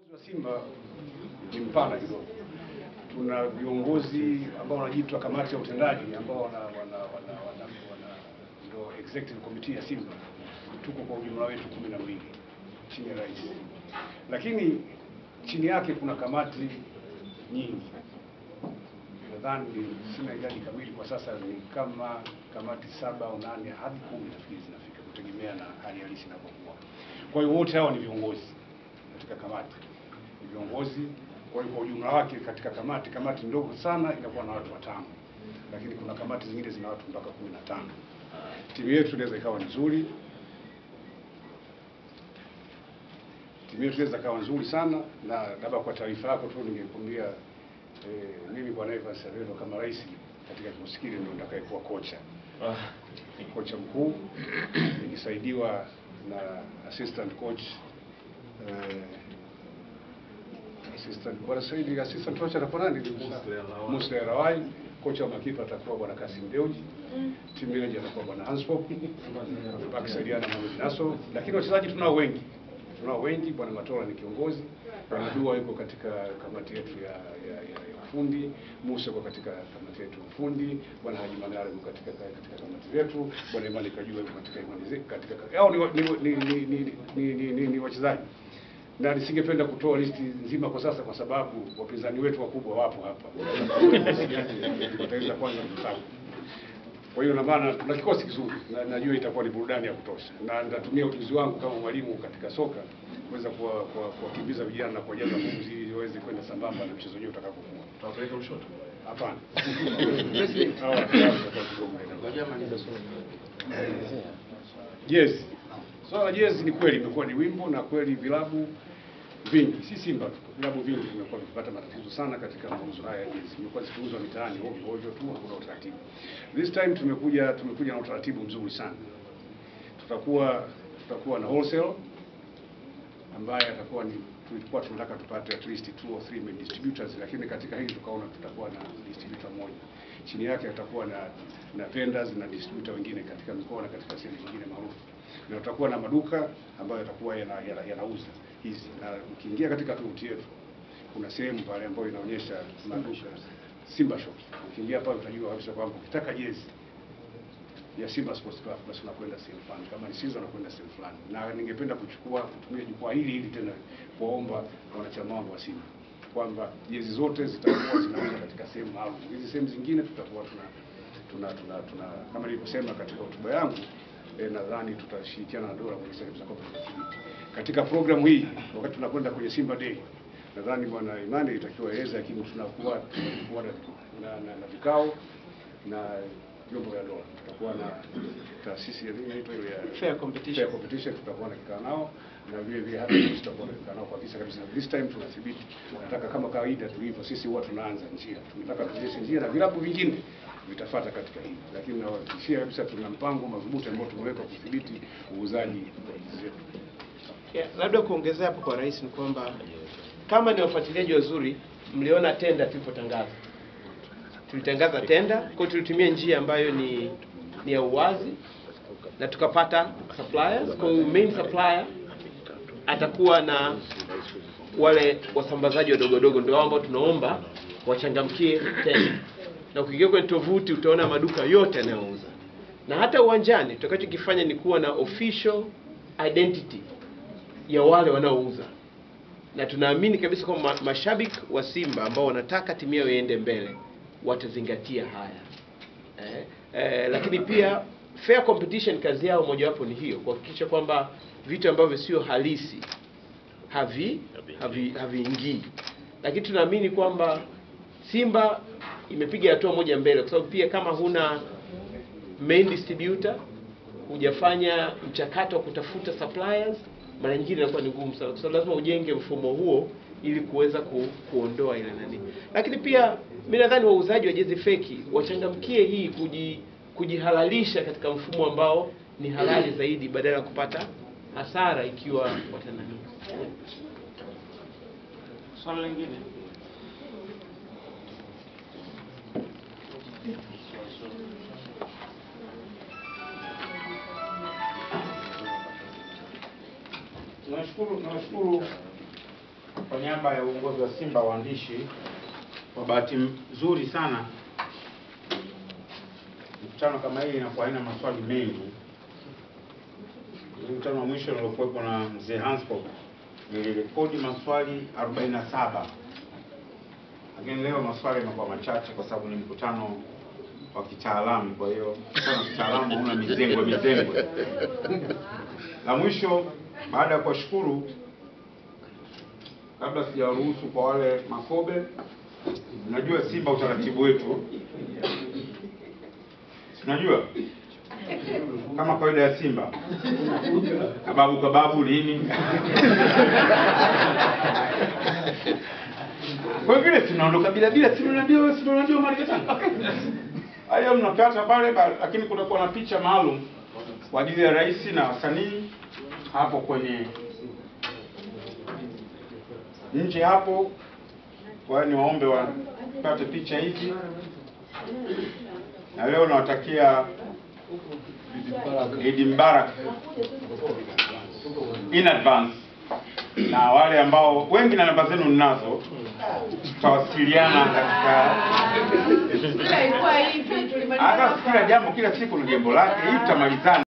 wa Simba ni mpana kidogo. Tuna viongozi ambao wanajiitwa kamati ya utendaji ambao wana wana wana wana, wana ndio executive committee ya Simba. Tuko kwa ujumla wetu kumi na mbili chini ya rais, lakini chini yake kuna kamati nyingi. Nadhani sina idadi kamili kwa sasa, ni kama kamati saba au nane hadi kumi nafikiri zinafika, kutegemea na hali halisi inapokuwa. Kwa hiyo wote hawa ni viongozi katika kamati ni viongozi. Kwa hiyo kwa ujumla wake katika kamati, kamati ndogo sana inakuwa na watu watano, lakini kuna kamati zingine zina watu mpaka kumi na tano. Timu yetu inaweza ikawa nzuri, timu yetu inaweza ikawa nzuri sana, na labda kwa taarifa yako tu ningekwambia eh, mimi bwana Evans Aredo kama rais katika kikosi kile ndio nitakayekuwa kocha kocha mkuu nikisaidiwa na assistant coach eh, assistant bwana Saidi, assistant coach atakuwa nani? Musa Rawai. Kocha wa makipa atakuwa bwana Kasim Deuji. Team manager atakuwa bwana Hanspop akisaidiana na Mohamed Naso, lakini wachezaji tunao wengi, tunao wengi. Bwana Matola ni kiongozi, bwana Dua yuko katika kamati yetu ya, ya, ya, ya ufundi, Musa yuko katika kamati yetu ya ufundi, bwana Haji Manara yuko katika katika kamati zetu, bwana Imani Kajua yuko katika imani zetu katika hao ni, wa- ni, ni, ni, ni, ni, ni, ni, ni wachezaji na nisingependa kutoa listi nzima kwa sasa, kwa sababu wapinzani wetu wakubwa wapo hapa, wataweza kwanza kutaku. Kwa hiyo na maana tuna kikosi kizuri na najua itakuwa ni burudani ya kutosha, na nitatumia ujuzi wangu kama mwalimu katika soka kuweza kuwa- kuwa- kuwakimbiza vijana na kuwajaza pumzi ili waweze kwenda sambamba na mchezo wenyewe utakapokuwa. Tutawapeleka Lushoto. Hapana. President. Hawa watakuwa kidogo maeneo. Jezi. Swala la jezi ni kweli imekuwa ni wimbo na kweli vilabu vingi, si Simba tu, vilabu vingi vimekuwa vikipata matatizo sana katika mauzo haya ya jezi. Imekuwa zikiuzwa mitaani ovyo ovyo tu, hakuna utaratibu. This time tumekuja tumekuja na utaratibu mzuri sana. Tutakuwa tutakuwa na wholesale ambaye atakuwa ni tulikuwa tunataka tupate at least two or three main distributors, lakini katika hili tukaona tutakuwa na distributor mmoja. Chini yake atakuwa na na vendors na distributor wengine katika mikoa na katika sehemu nyingine maarufu, na tutakuwa na maduka ambayo yatakuwa yanauza yana, yanauza hizi, na ukiingia katika tovuti yetu kuna sehemu pale ambayo inaonyesha maduka Simba Shop. Ukiingia pale utajua kabisa kwamba ukitaka jezi ya Simba Sports Club basi unakwenda sehemu fulani, kama ni Sinza unakwenda sehemu fulani. Na ningependa kuchukua kutumia jukwaa hili hili tena kuwaomba wanachama wangu wa Simba kwamba jezi zote zitakuwa zinauzwa katika sehemu maalum. Hizi sehemu zingine tutakuwa tuna tuna tuna, tuna kama nilivyosema katika hotuba yangu eh, nadhani tutashirikiana na dola kuhakikisha kabisa kwamba tunadhibiti katika programu hii. Wakati tunakwenda kwenye Simba Day, nadhani bwana Imani itakiwa eleza, lakini tunakuwa tunakuwa na, na, na, na vikao na vyombo vya dola. Tutakuwa na taasisi ya nini inaitwa ile ya Fair competition. fair competition, tutakuwa na kikao nao na vile vile hata sisi tutakuwa na kikao nao kuhakikisha kabisa this time tunathibiti. Nataka kama kawaida tulivyo sisi, huwa tunaanza njia, tunataka tuonyeshe njia na vilabu vingine vitafata katika hili, lakini nawahakikishia kabisa tuna mpango madhubuti ambao tumeweka kudhibiti uuzaji wa hizi zetu. Yeah, labda kuongezea hapo kwa rais ni kwamba kama ni wafuatiliaji wazuri, mliona tenda tulipotangaza, tulitangaza tenda, kwa hiyo tulitumia njia ambayo ni ni ya uwazi na tukapata suppliers. Kwa hiyo main supplier atakuwa na wale wasambazaji wadogo wadogo, ndio ambao tunaomba wachangamkie tenda, na ukiingia kwenye tovuti utaona maduka yote yanayouza, na hata uwanjani tutakachokifanya ni kuwa na official identity ya wale wanaouza na tunaamini kabisa kwamba ma- mashabiki wa Simba ambao wanataka timu yao iende mbele watazingatia haya eh, eh, lakini pia fair competition, kazi yao mojawapo ni hiyo, kuhakikisha kwamba vitu ambavyo sio halisi havi havi haviingii, lakini tunaamini kwamba Simba imepiga hatua moja mbele, kwa sababu pia kama huna main distributor hujafanya mchakato wa kutafuta suppliers, mara nyingine inakuwa ni ngumu sana, kwa sababu lazima ujenge mfumo huo ili kuweza ku, kuondoa ile nani. Lakini pia mimi nadhani wauzaji wa jezi feki wachangamkie hii kuji, kujihalalisha katika mfumo ambao ni halali zaidi badala ya kupata hasara ikiwa watanani. Swali lingine Nawashukuru, nawashukuru kwa niaba ya uongozi wa Simba waandishi, kwa bahati nzuri sana mkutano kama hii inakuwa haina maswali mengi. Ule Mkutano wa mwisho niliokuwepo na mzee Hanscop nilirekodi maswali 47 lakini leo maswali yamekuwa machache kwa sababu ni mkutano wa kitaalamu. Kwa hiyo mkutano wa kitaalamu hauna mizengwe mizengwe. La mwisho baada ya kuwashukuru kabla sijawaruhusu kwa wale makobe, unajua Simba utaratibu wetu, Si unajua kama kawaida ya Simba, kababu kababu lini kwa vile tunaondoka bila bila, si unajua wewe, si unajua mali sana haya mnakata pale, ba- lakini kutakuwa na picha maalum kwa ajili ya rais na wasanii hapo kwenye nje hapo. Kwa hiyo niwaombe wapate picha hizi, na leo nawatakia Eid Mubarak in advance, na wale ambao wengi na namba zenu ninazo, tutawasiliana katika Ila ilikuwa hivi tulimaliza hata kila jambo, kila siku na jambo lake, hii tutamalizana.